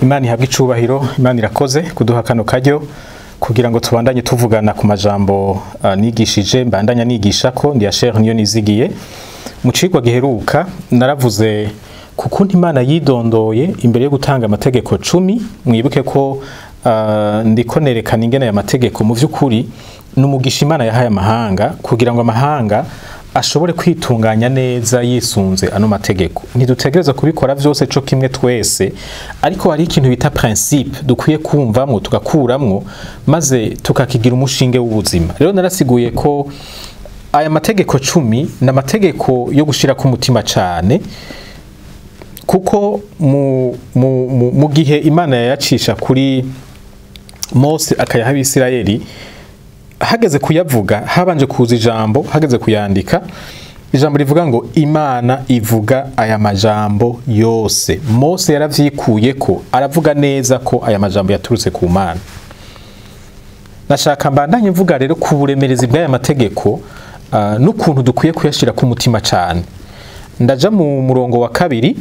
imana ihabwa icubahiro imana irakoze kuduha kano karyo kugira ngo tubandanye tuvugana ku majambo uh, nigishije mbandanya nigisha ko ndi Asher niyo nizigiye mu cigwa giheruka naravuze kukuntu imana yidondoye imbere yo gutanga amategeko cumi mwibuke ko uh, ndiko nerekana ingene aya mategeko mu vy'ukuri n'umugisha imana yahaye amahanga kugira ngo amahanga ashobore kwitunganya neza yisunze ano mategeko ntidutegereza kubikora vyose co kimwe twese ariko hari ikintu bita principe dukwiye kumvamwo tugakuramwo maze tukakigira umushinge w'ubuzima rero narasiguye ko aya mategeko cumi ni amategeko yo gushira ku mutima cane kuko mu, mu, mu, mu gihe imana yayacisha kuri mose akayaha abisirayeli hageze kuyavuga habanje kuza ijambo hageze kuyandika ijambo rivuga ngo imana ivuga aya majambo yose mose yaravyikuye ko aravuga neza ko aya majambo yaturutse ku mana nashaka mbandanye mvuga rero ku buremerezi bw'aya mategeko uh, n'ukuntu dukwiye kuyashira ku mutima cane ndaja mu murongo wa kabiri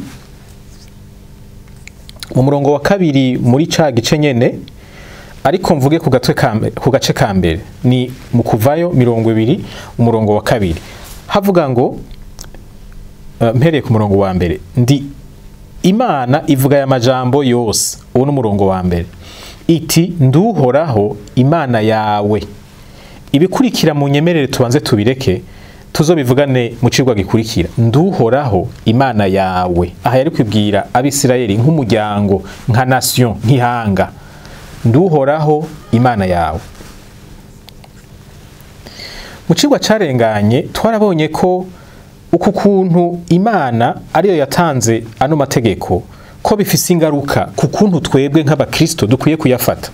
mu murongo wa kabiri muri ca gice nyene ariko mvuge ku gatwe ku gace ka mbere ni mu kuvayo mirongo ibiri umurongo wa kabiri havuga ngo uh, mpereye ku murongo wa mbere ndi imana ivuga aya majambo yose uwo n'umurongo wa mbere iti nduhoraho imana yawe ibikurikira mu nyemerere tubanze tubireke tuzobivugane mu cigwa gikurikira nduhoraho imana yawe aha yari kwibwira abisirayeli nk'umuryango nka nation nk'ihanga nduhoraho imana yawe mu cigwa carenganye twarabonye ko uku kuntu imana ariyo yatanze ano mategeko ko bifise ingaruka ku kuntu twebwe nk'abakristo dukwiye kuyafata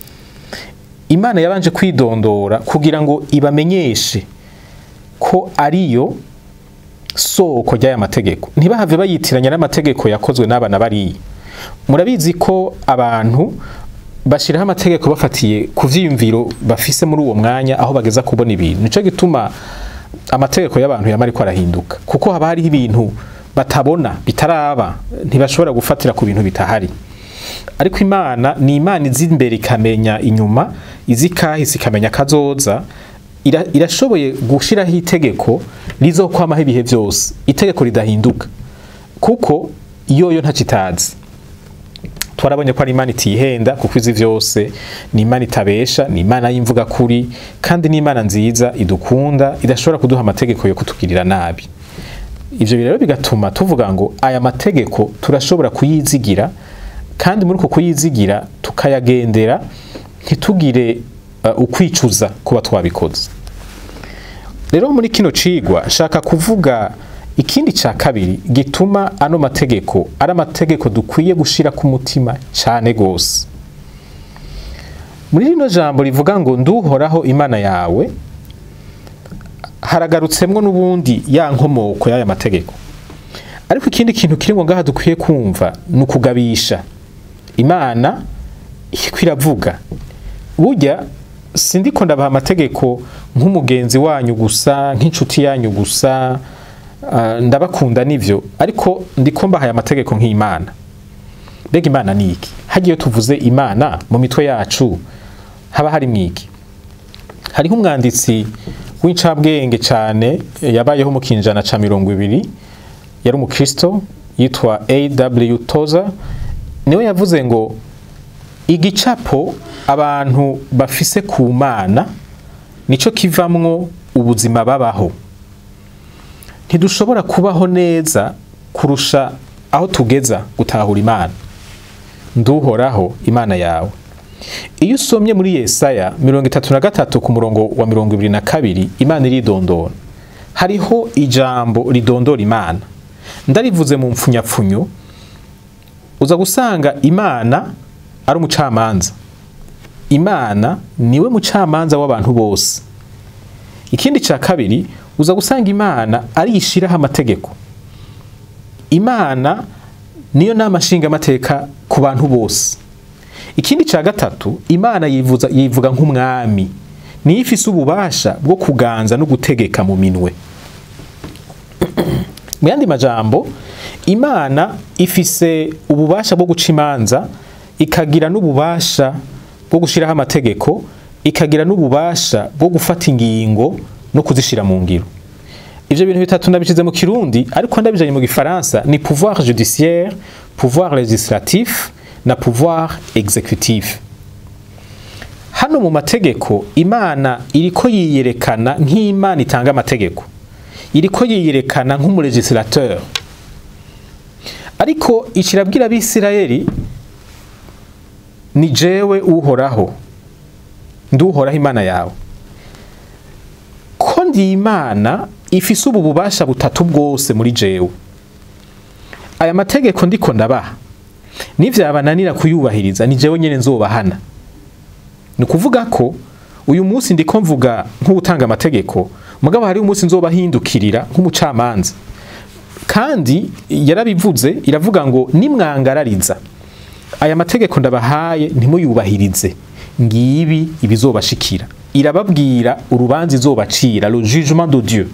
imana yabanje kwidondora kugira ngo ibamenyeshe ko ariyo soko ry'aya mategeko ntibahave bayitiranya n'amategeko yakozwe n'abana bariya murabizi ko abantu bashyiraho amategeko bafatiye ku vyiyumviro bafise muri uwo mwanya aho bageza kubona ibintu nico gituma amategeko y'abantu yama ariko arahinduka kuko haba hariho ibintu batabona bitaraba ntibashobora gufatira ku bintu bitahari ariko imana ni imana izi imbere ikamenya inyuma izi kahise ikamenya kazoza irashoboye gushiraho itegeko rizokwamaho ibihe byose itegeko ridahinduka kuko yoyo ntacitazi twarabonye ko ari imana itihenda kuko izi vyose ni imana itabesha ni imana y'imvuga kuri kandi ni imana nziza idukunda idashobora kuduha amategeko yo kutugirira nabi ivyo rero bigatuma tuvuga ngo aya mategeko turashobora kuyizigira kandi muri uko kuyizigira tukayagendera ntitugire uh, ukwicuza kuba twabikoze rero muri kino cigwa shaka kuvuga ikindi ca kabiri gituma ano mategeko ari amategeko dukwiye gushira ku mutima cane gose muri rino jambo rivuga ngo nduhoraho imana yawe haragarutsemwo n'ubundi ya nkomoko y'aya mategeko ariko ikindi kintu kirimwo ngaha dukwiye kumva ni ukugabisha imana iriko iravuga burya sindiko ndabaha amategeko nk'umugenzi wanyu gusa nk'inshuti yanyu gusa ndabakunda nivyo ariko ndiko mbahaye amategeko nk'imana mbega imana ni iki hagiye tuvuze imana mu mitwe yacu haba hari mwiki hariho umwanditsi w'incabwenge cyane yabayeho mu kinjana ca mirongo ibiri yari umukristo yitwa aw toza niwe yavuze ngo igicapo abantu bafise ku mana nico kivamwo ubuzima babaho ntidushobora kubaho neza kurusha aho tugeza gutahura imana nduhoraho imana yawe iyo usomye muri yesaya mirongo itatu na gatatu ku murongo wa mirongo ibiri na kabiri imana iridondora hariho ijambo ridondora imana ndarivuze mu mpfunyapfunyo uza gusanga imana ari umucamanza imana niwe mucamanza w'abantu bose ikindi cya kabiri uza gusanga imana arishiraho amategeko imana niyo nama nshingamateka ku bantu bose ikindi cya gatatu imana yivuza yivuga nk'umwami niyo ifise ububasha bwo kuganza no gutegeka mu minwe mu yandi majambo imana ifise ububasha bwo guca imanza ikagira n'ububasha bwo gushyiraho amategeko ikagira n'ububasha bwo gufata ingingo no kuzishyira mu ngiro ivyo bintu bitatu ndabishize mu kirundi ariko ndabijanye mu gifaransa ni pouvoir judiciaire pouvoir législatif na pouvoir exécutif hano mu mategeko imana iriko yiyerekana nk'imana itanga amategeko iriko yiyerekana nk'umulegislateur ariko ikirabwira abisirayeli ni jewe uhoraho nduhoraho imana yawe ko ndi imana ifise ubu bubasha butatu bwose muri jewe aya mategeko ndiko ndabaha nivyabananira kuyubahiriza ni jewe nyene nzobahana ni ukuvuga ko uyu munsi ndiko mvuga nk'utanga amategeko mugabo hari umunsi nzobahindukirira nk'umucamanza kandi yarabivuze iravuga ngo nimwangarariza aya mategeko ndabahaye ntimuyubahirize ngibi ibizobashikira irababwira urubanza izobacira le jugement de Dieu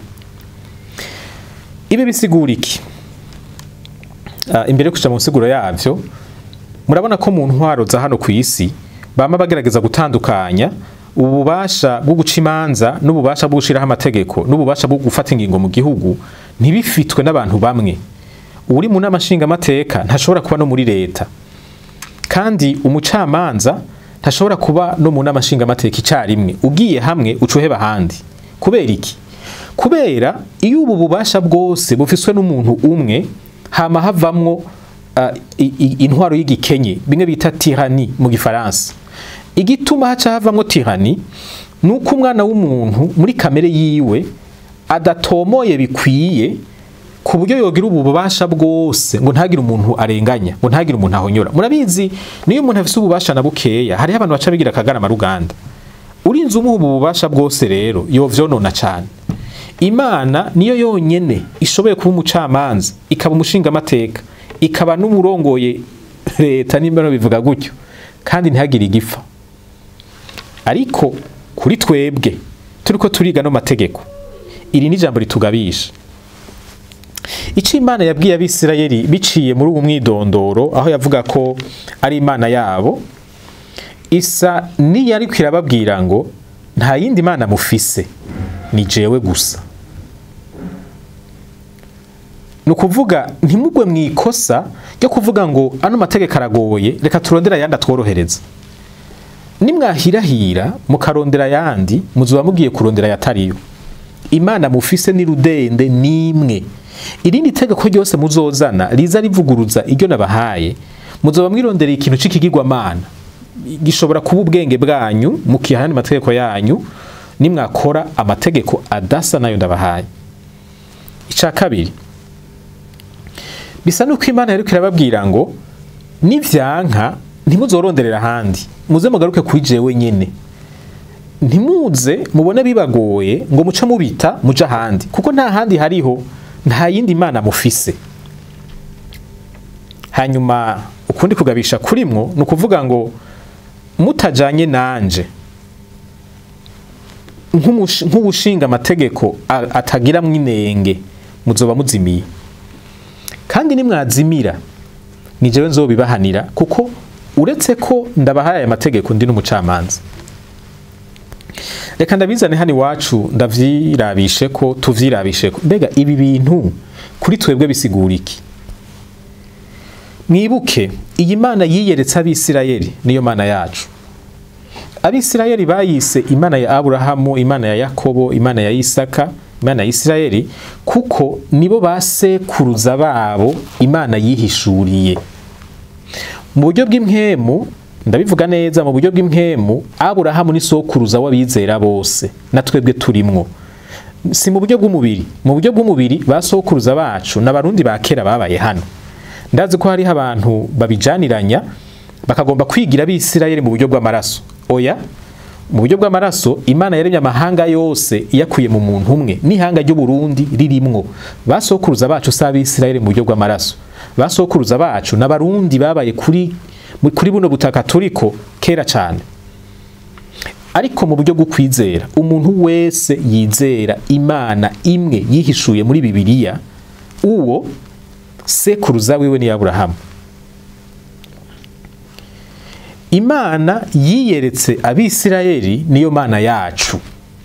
ibi bisigura iki uh, imbere yo kuja mu nsiguro yavyo murabona ko mu ntwaro za hano ku isi bama bagerageza gutandukanya ububasha bwo guca imanza n'ububasha bwo gushiraho amategeko n'ububasha bwo gufata ingingo mu gihugu ntibifitwe n'abantu bamwe uri mu nama nshingamateka ntashobora kuba no muri leta kandi umucamanza ntashobora kuba no mu nama nshingamateka icyarimwe ugiye hamwe ucuheba ahandi kubera iki kubera iyo ubu bubasha bwose bufiswe n'umuntu umwe hama havamwo uh, intwaro y'igikenye bimwe bita tirani mu gifaransa igituma haca havamwo tirani ni uko umwana w'umuntu muri kamere yiwe adatomoye bikwiye ku buryo yogira ubu bubasha bwose ngo ntagire umuntu arenganya ngo ntagire umuntu ahonyora murabizi niyo umuntu afise ububasha na bukeya hariho abantu baca bigira akagarama ruganda urinze umuha ubu bubasha bwose rero yovyonona cane imana niyo yonyene ishoboye kuba umucamanza ikaba umushingamateka ikaba n'umurongoye leta nimba bivuga gutyo kandi ntihagire igifa ariko kuri twebwe turiko turiga no mategeko iri ni ijambo ritugabisha icyo imana yabwiye abisirayeli biciye muri uwo mwidondoro aho yavuga ko ari imana yabo isa niyo ariko irababwira ngo nta yindi mana mufise ni jewe gusa ni ukuvuga ntimugwe mu ikosa ryo kuvuga ngo ano mategeko aragoye reka turondera ayandi atworohereza nimwahirahira mukarondera ayandi muzuba mugiye kurondera ayatariyo imana mufise ni rudende nimwe irindi tegeko ryose muzozana riza rivuguruza iryo nabahaye muzoba mwirondereye ikintu c'ikigirwamana gishobora kuba ubwenge bwanyu mukiha ayandi mategeko yanyu nimwakora amategeko adasa nayo ndabahaye ica kabiri bisa nuko imana yariko irababwira ngo nivyanka ntimuzoronderera ahandi muze mugaruke kuri jewe nyene ntimuze mubone bibagoye ngo muce mubita muje ahandi kuko nta handi hariho nta yindi mana mufise hanyuma ukundi kugabisha kurimwo ni ukuvuga ngo mutajanye nanje nk'ubushinga amategeko atagiramwo inenge muzoba muzimiye kandi nimwazimira ni jewe nzobibahanira kuko uretse ko ndabahaye aya mategeko ndi n'umucamanza reka ndabizane hano iwacu ndavyirabishe ko tuvyirabishe ko mbega ibi bintu kuri twebwe bisigura iki mwibuke iyi mana yiyeretse abisirayeli niyo mana yacu abisirayeli bayise imana ya aburahamu imana ya yakobo imana ya isaka imana ya isirayeli kuko nibo basekuruza babo imana yihishuriye mu buryo bw'impwemu ndabivuga neza mu buryo bw'impwemu aburahamu ni sokuruza w'abizera bose na twebwe turimwo si mu buryo bw'umubiri mu buryo bw'umubiri basokuruza bacu n'abarundi ba kera babaye hano ndazi ko hariho abantu babijaniranya bakagomba kwigira abisirayeli mu buryo bw'amaraso oya mu buryo bw'amaraso imana yaremye amahanga yose iyakuye mu muntu umwe n'ihanga ry'uburundi ririmwo basokuruza bacu si abisirayeli mu buryo bw'amaraso basokuruza bacu n'abarundi babaye kuri kuri buno butaka turiko kera cyane ariko mu buryo bwo kwizera umuntu wese yizera imana imwe yihishuye muri bibiliya uwo sekuruza wiwe ni aburahamu imana yiyeretse abisirayeli niyo mana yacu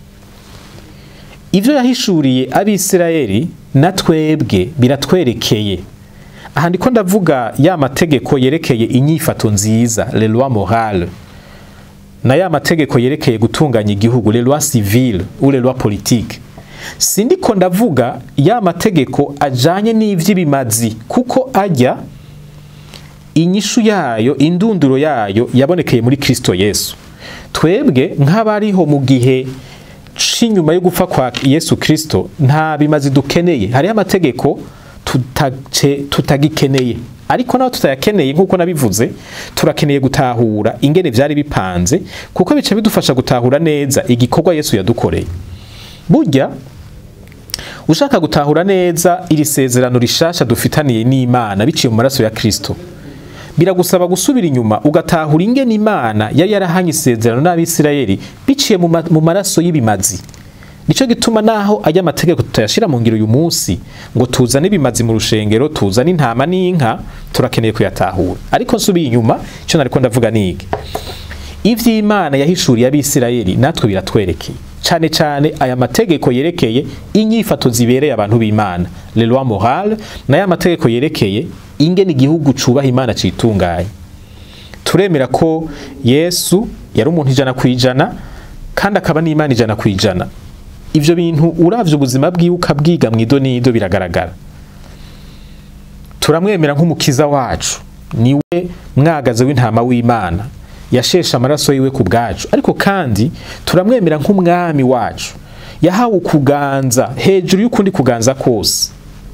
ibyo yahishuriye abisirayeli na twebwe biratwerekeye aha ndiko ndavuga ya mategeko yerekeye inyifato nziza le loi morale na ya mategeko yerekeye gutunganya igihugu le loi civile ou le loi politique sindiko ndavuga ya mategeko ajanye n'ivy'ibimazi kuko ajya inyishu yayo indunduro yayo yabonekeye muri Kristo Yesu twebwe nk'abariho mu gihe c'inyuma yo gupfa kwa Yesu Kristo nta bimazi dukeneye hariho amategeko tutace tutagikeneye ariko naho tutayakeneye nk'uko nabivuze turakeneye gutahura ingene vyari bipanze kuko bica bidufasha gutahura neza igikorwa Yesu yadukoreye burya ushaka gutahura neza iri sezerano rishasha dufitaniye n'Imana biciye mu maraso ya Kristo biragusaba gusubira inyuma ugatahura ingene Imana yari yarahanye isezerano n'Abisirayeli biciye mu ma- mu maraso y'ibimazi nico gituma naho ajya amategeko tutayashira mu ngiro uyu munsi ngo tuzane ibimazi mu rushengero tuzane intama n'inka turakeneye kuyatahura ariko nsubiye inyuma ico nariko ndavuga nige ivy'Imana yahishuriye abisirayeli natwe biratwerekeye cane cane aya mategeko yerekeye inyifato zibereye abantu b'Imana le loi morale n'aya mategeko yerekeye ingene igihugu cubaha Imana citunganye turemera ko Yesu yari umuntu ijana kwijana kandi akaba n'Imana ijana kwijana ivyo bintu uravye ubuzima bwiwe ukabwiga mw'idonido biragaragara turamwemera nk'umukiza wacu niwe mwagaze w'intama w'Imana yasheshe amaraso yiwe ku bwacu ariko kandi turamwemera nk'umwami wacu yahawe ukuganza hejuru y'ukundi kuganza kose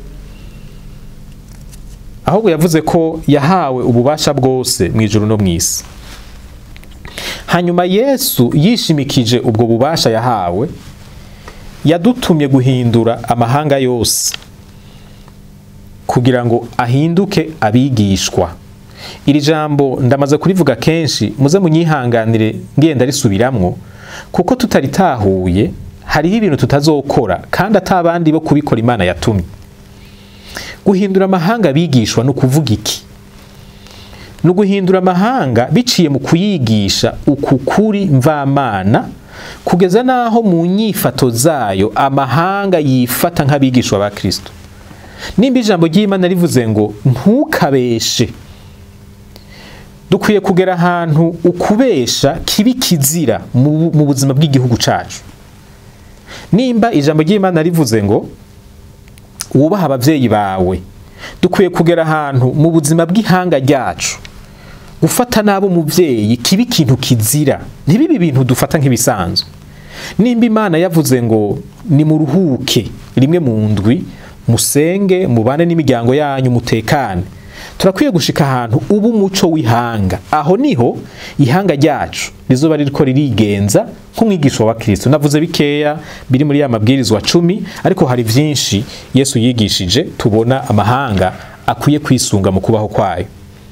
ahubwo yavuze ko yahawe ububasha bwose mu ijuru no mu isi hanyuma yesu yishimikije ubwo bubasha yahawe yadutumye guhindura amahanga yose kugira ngo ahinduke abigishwa iri jambo ndamaze kurivuga kenshi muze munyihanganire ngenda risubiramwo kuko tutaritahuye hariho ibintu tutazokora kandi atabandi bo kubikora imana yatumye guhindura amahanga bigishwa ni ukuvuga iki ni uguhindura amahanga biciye mu kuyigisha uku kuri mvamana kugeza n'aho mu nyifato zayo amahanga yifata nk'abigishwa ba kirisito nimba ijambo ry'imana rivuze ngo ntukabeshe dukwiye kugera ahantu ukubesha kibi kizira mu mu buzima bw'igihugu cyacu nimba ijambo ry'imana rivuze ngo wubaha ababyeyi bawe dukwiye kugera ahantu mu buzima bw'ihanga ryacu gufata nabi umubyeyi kiba ikintu kizira ntibibe ibintu dufata nk'ibisanzwe nimba imana yavuze ngo nimuruhuke rimwe mu ndwi musenge mubane n'imiryango yanyu mutekane turakwiye gushika ahantu uba umuco w'ihanga aho niho ihanga ryacu rizoba ririko ririgenza nk'umwigisha wa kristo navuze bikeya biri muri ya mabwirizwa cumi ariko hari vyinshi yesu yigishije tubona amahanga akwiye kwisunga mu kubaho kwayo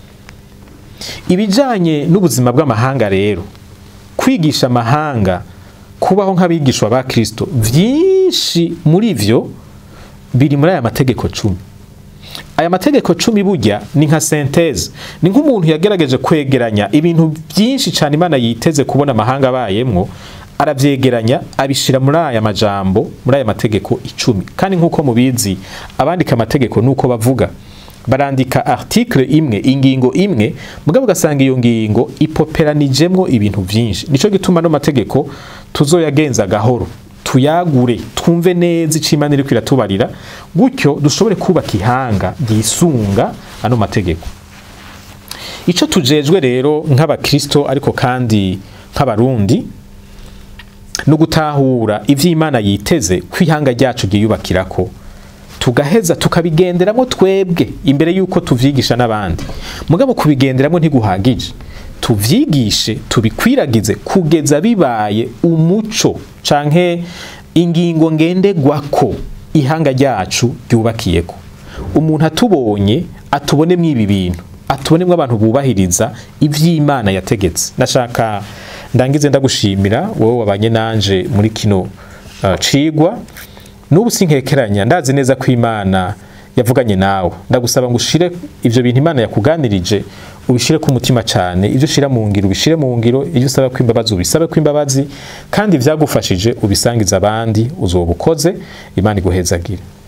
ibijanye n'ubuzima bw'amahanga rero kwigisha amahanga kubaho nk'abigishwa ba kristo vyinshi muri vyo biri muri aya mategeko cumi aya mategeko cumi burya ni nka senteze ni nk'umuntu yagerageje kwegeranya ibintu byinshi cyane imana yiteze kubona amahanga abayemwo arabyegeranya abishira muri aya majambo muri aya mategeko icumi kandi nk'uko mubizi abandika amategeko nuko bavuga barandika article imwe ingingo imwe mugabo ugasanga iyo ngingo ipoperanijemwo ibintu byinshi nico gituma no mategeko tuzoyagenza gahoro tuyagure twumve neza icyo imana iri kwiratubarira gutyo dushobore kubaka ihanga ryisunga ano mategeko icyo tujejwe rero nk'abakristo ariko kandi nk'abarundi ni ugutahura ibyo imana yiteze ko ihanga ryacu ryiyubakirako tugaheza tukabigenderamo twebwe imbere y'uko tuvyigisha n'abandi mugabo kubigenderamo ntiguhagije tuvyigishe tubikwiragize kugeza bibaye umuco canke ingingo ngenderwako ihanga ryacu ryubakiyeko umuntu atubonye atubonemwo ibi bintu atubonemwo abantu bubahiriza ivy'imana yategetse nashaka ndangize ndagushimira wowe wabanye nanje muri kino uh, cigwa n'ubu sinkekeranya ndazi neza ko imana yavuganye nawe ndagusaba ngo ushire ivyo bintu imana yakuganirije ubishire ku mutima cyane ibyo ushira mu ngiro ubishire mu ngiro ibyo usaba ko imbabazi ubisabe ko imbabazi kandi ivyagufashije ubisangiza abandi uzobukoze imana iguhezagire